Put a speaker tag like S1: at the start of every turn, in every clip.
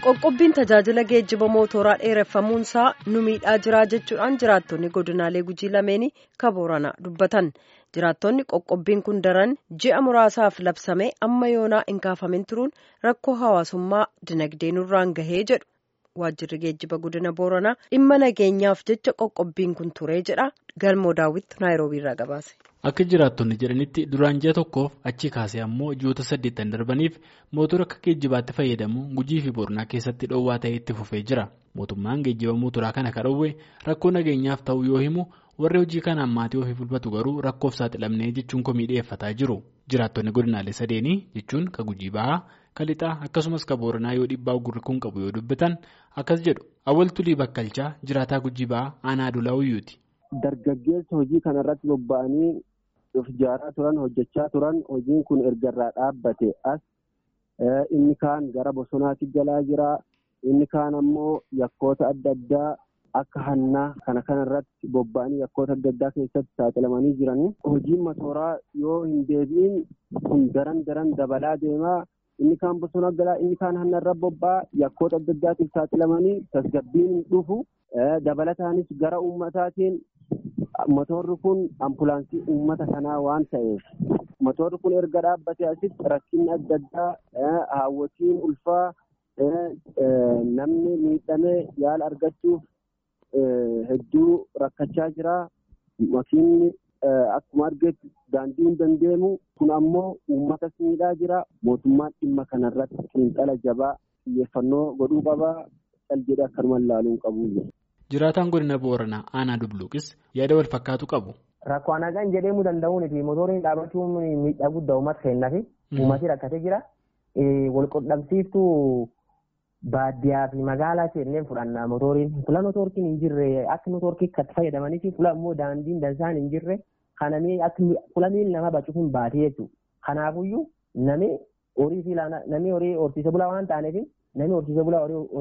S1: qoqqobbiin tajaajila geejjiba mootoraa dheereffamuunsaa nu miidhaa jiraa jechuudhaan jiraattonni godinaalee gujii lameenii kabooranaa dubbatan jiraattonni qoqqobbiin kun daran ji'a muraasaaf labsamee amma yoonaa hin kaafamin turuun rakkoo hawaasummaa dinagdee nurraan gahee jedhu waajjirri geejjiba godina booranaa dhimma nageenyaaf jecha qoqqobbiin kun turee jedha galmoo daawwitti naayiroobiirraa gabaase.
S2: Akka jiraattonni jedhanitti duraan ji'a tokkoof achi kaasee ammoo ji'oota saddeettan darbaniif mootora akka geejjibaatti fayyadamuun gujii fi boronaa keessatti dhoowwaa ta'ee itti fufee jira. Mootummaan geejjiba mootoraa kana kan dhoowwe rakkoo nageenyaaf ta'uu yoo himu warri hojii kanaan maatii ofii bulfatu garuu rakkoof saaxilamnee jechuun komii dhiyeeffataa jiru. Jiraattonni godinaalee sadeenii jechuun ka gujii bahaa, ka lixaa akkasumas ka booranaa yoo dhiibbaa gurri kun qabu yoo dubbatan akkas jedhu awwal tulii bakkalchaa jiraataa gujii bahaa aanaa adulaa uyyuuti.
S3: Dargaggeessa hojii kanarratti bobba'anii of ijaaraa turan hojjechaa turan hojiin kun erga irraa dhaabbate as inni kaan gara bosonaatti galaa jira inni kaan ammoo yakkoota adda addaa akka hannaa kana kanarratti bobba'anii yakkoota adda addaa keessatti saaxilamanii jiranii hojiin mootoraa yoo hin deebi'in kun daran daran dabalaa deemaa inni kaan bosona galaa inni kaan hannarra bobba'a yakkoota adda addaatiif saaxilamanii tasgabbiin hin dhufu dabalataanis gara uummataatiin motorri kun ambulaansii uummata kanaa waan ta'eef motorri kun erga dhaabbate asitti rakkinni adda addaa haawwatiin ulfaa namni miidhamee yaala argachuuf hedduu rakkachaa jira makiinni akkuma argetti daandii hin dandeemu kun ammoo uummata miidhaa jira mootummaan dhimma kanarratti xiinxala jabaa xiyyeeffannoo godhuu qabaa cal jedhee akkanuma ilaaluun qabu.
S2: Jiraataan godina Booranaa aanaa Dubluuqis yaada wal fakkaatu qabu.
S4: Rakkoo anagaan jedhamuu danda'uun fi motoriin dhaabachuun miidhaa guddaa uummata kennaa fi uummati rakkatee jira. Wal qunnamsiiftuu baadiyyaa fi magaalaa seenneen fudhanna motoriin. Fula motorkiin hin jirre akka motorkii itti fayyadamanii fi fula immoo daandiin dansaan hin jirre kanamee akka fula miilli nama bacuuf hin baatee jechuudha. Kanaafuyyuu namni horii fi namni horii horsiise bulaa waan taaneef namni horsiise bulaa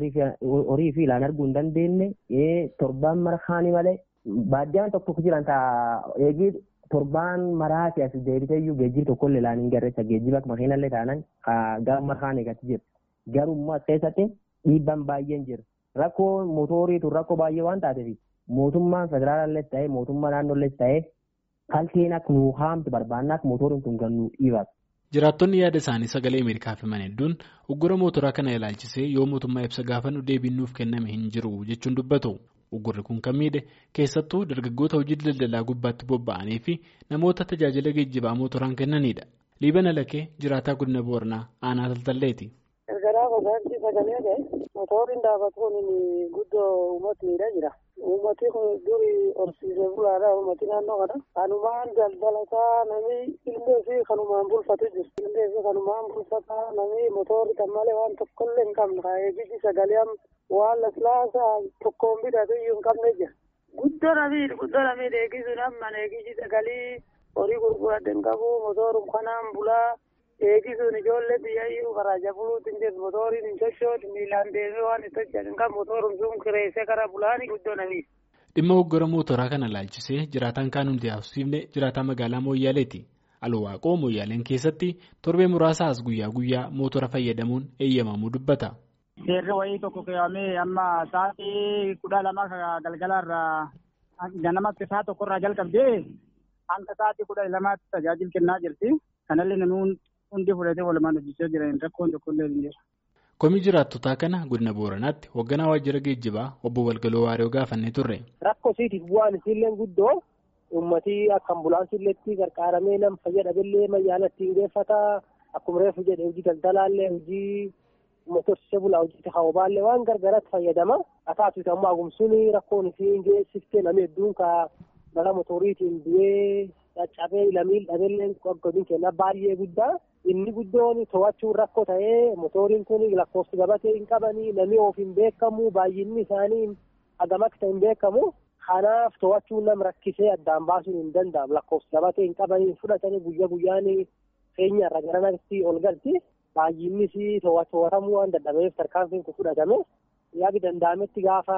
S4: horii fi ilaan arguu hin dandeenye torbaan marhaanii malee baadiyaan tokko jiran ta'a eegii torbaan maraati as deebiteeyyuu geejjiba tokkollee ilaan hin garreessa geejjiba makiinallee taanan gara marhaan eeggatti jira garummaa keessatti dhiibbaan baay'een jira rakkoo mootoriitu rakkoo baay'ee waan taateef mootummaan federaalallees ta'ee mootummaa naannollees ta'ee kalteen akka nuu haamtu barbaanna akka mootoriin kun gannuu dhiibatu.
S2: Jiraattonni yaada isaanii sagalee Ameerikaa himan hedduun uggura mootoraa kana ilaalchisee yoo mootummaa ibsa gaafannu deebiin nuuf kenname hin jiru jechuun dubbatu. Uggurri kun kan miidhe keessattuu dargaggoota hojii daldalaa gubbaatti bobba'anii fi namoota tajaajila geejjibaa mootoraan kennanidha. Liibana Lakee jiraataa godina Booranaa aanaa Taltalleeti.
S5: Ergaraa gogaansi sagalee ta'e motoriin dhaabatuun guddoo uummata miidhaa jira. Uummati kun durii horsiisee bulaadha. Uummati naannoo kana. Kanumaan daldalataa namni illee fi kanumaan bulfatu jiru. Illee fi kanumaan bulfataa namni motorri kan malee waan tokkollee hin qabne. Eegisi sagalee waan laslaasaa tokkoon bitatu iyyuu hin qabne jira. Guddoo namni guddoo namni eegisuun amma eegisi sagalee horii gurguradde hin qabu. Motorum kanaan bulaa. Eegisuun ijoollee biyyayyuu garaaja buluutti hin jirtu motoriin hin sochootu miilaan deemee waan itti hojjetan kan motorum sun kireessee gara bulaanii guddoo namiif.
S2: Dhimma hoggora mootoraa kana ilaalchisee jiraataan kaan hundi haasofsiifne jiraataa magaalaa Mooyyaaleeti. Alwaaqoo Mooyyaaleen keessatti torbee muraasa as guyyaa guyyaa mootora fayyadamuun eeyyamamuu dubbata.
S6: Seerri wayii tokko keewwamee amma sa'aatii kudha lama galgalaarraa ganamatti sa'a tokkorraa jalqabdee hanga sa'aatii kudha lamaatti tajaajila kennaa jirti. Kanallee namni hundi fudhatee walumaan hojjechaa jiran rakkoon tokkollee hin jiru.
S2: Komii jiraattotaa kana godina Booranaatti hoogganaa waajjira geejjibaa obbo Walgaloo Waariyoo gaafannee turre.
S3: Rakkoo isiitiif bu'aan isiillee guddoo uummatii akka ambulaansiilleetti gargaaramee nama fayyadamellee mayyaala ittiin geeffataa akkuma reefu jedhe hojii daldalaallee hojii motorsiisee bulaa hojii hawabaallee waan gargaraatti fayyadama. Haa taasisu ammoo agumsuun rakkoon isiin geessiftee namni hedduun ka balaa motoriitiin du'ee caccabee lamiin dhabeellee godin kenna baay'ee guddaa inni guddoon to'achuun rakkoo ta'ee motoriin kun lakkoofsi gabatee hin qabanii namni of hin beekamu baay'inni isaanii hagam akka ta'e hin beekamu kanaaf to'achuun nam rakkisee addaan baasuun hin danda'amu lakkoofsi gabatee hin qabanii fudhatanii guyyaa guyyaan keenyarra garanatti ol galti baay'innis to'atamuu waan dadhabeef tarkaanfiin kun fudhatame yaadi danda'ametti gaafa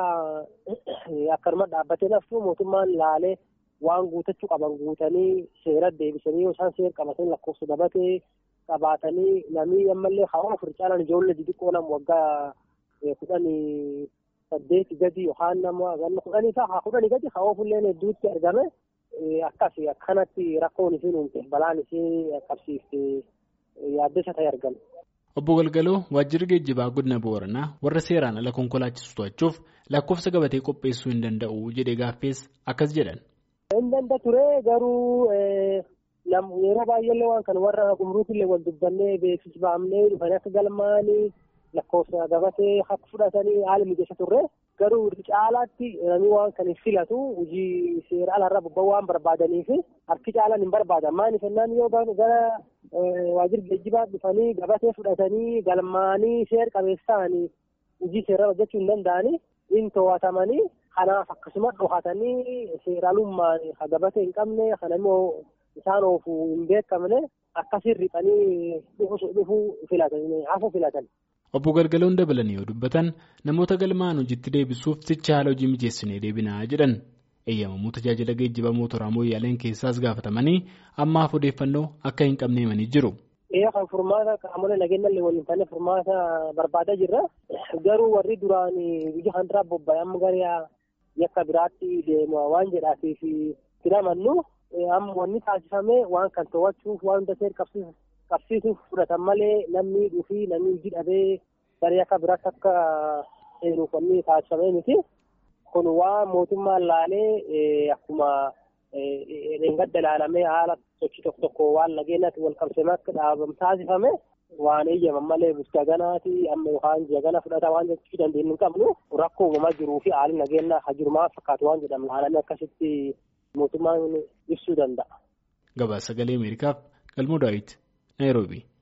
S3: akkanuma dhaabbatee naftu mootummaan laalee waan guutachuu qaban guutanii seera deebisanii yoo isaan seera qabatanii lakkoofsa gabatee qabaatanii namni ammallee hawa ofir caalan ijoollee xixiqqoo nama waggaa kudhanii saddeeti gadi yookaan nama ganna kudhanii isaa kudhanii gadi haa oofullee hedduutti argame akkasi akkanatti rakkoon isiin uumte balaan isii qabsiifte yaaddessa ta'e argame.
S2: Obbo Galgaloo waajjirri geejjibaa godina Booranaa warra seeraan ala konkolaachisu to'achuuf lakkoofsa gabatee qopheessuu hin danda'u jedhee gaaffees akkas jedhan.
S3: Hin danda'a ture garuu yeroo baay'eellee waan kana warra gumruukillee wal dubbannee beeksisa baafnee dhufanii akka galmaanii lakkoofsa gabatee akka fudhatanii haala mijeessa turre garuu caalaatti namni waan kan hin filatu hojii seera alaarra bobba'uu waan barbaadaniif harki caalaan hin barbaadan maaliif jennaan yoo gara waajjira geejjibaa dhufanii gabatee fudhatanii galmaanii seera qabeessa ta'anii hojii seeraa hojjechuu hin danda'anii hin to'atamanii kanaaf akkasumas dhokatanii seeraalummaan gabatee hin qabne kana immoo isaan oofuu hin beekamne akkasiin riphanii dhufuu filatan hafu filatan.
S2: Obbo Galgaloon dabalanii yoo dubbatan namoota galmaan hojiitti deebisuuf ticha haala hojii mijeessinee deebinaa jedhan eeyyamamuu tajaajila geejjiba mootoraa mooyyaaleen keessaas gaafatamanii ammaaf odeeffannoo akka hin qabne himanii jiru.
S3: Ee kan furmaata qaamolee nageenya illee waliin taane furmaata barbaadaa jirra. Garuu warri duraan biyya kan duraa bobba'e amma gara yakka biraatti deema waan jedhaatiif filamannu amma wanni taasifame waan kan to'achuuf waan hunda seera qabsiisuuf fudhatan malee namni dhufii namni hojii dhabee gara yakka biraatti akka seenuuf wanni taasifame miti. Kun waan mootummaan laalee akkuma dheengadda ilaalamee haala sochii tokko tokko waan nageenyaatti wal qabsiifamee akka dhaabamu taasifame waan eeyyaman malee jaganaati amma yookaan jagana fudhata waan jechuu dandeenyu hin qabnu rakkoo uumamaa jiruu fi haalli nageenyaa hajirumaa fakkaatu waan jedhamu laalamee akkasitti mootummaan ibsuu danda'a.
S2: Gabaasa sagalee Ameerikaaf Galmoo Daawit Naayiroobii.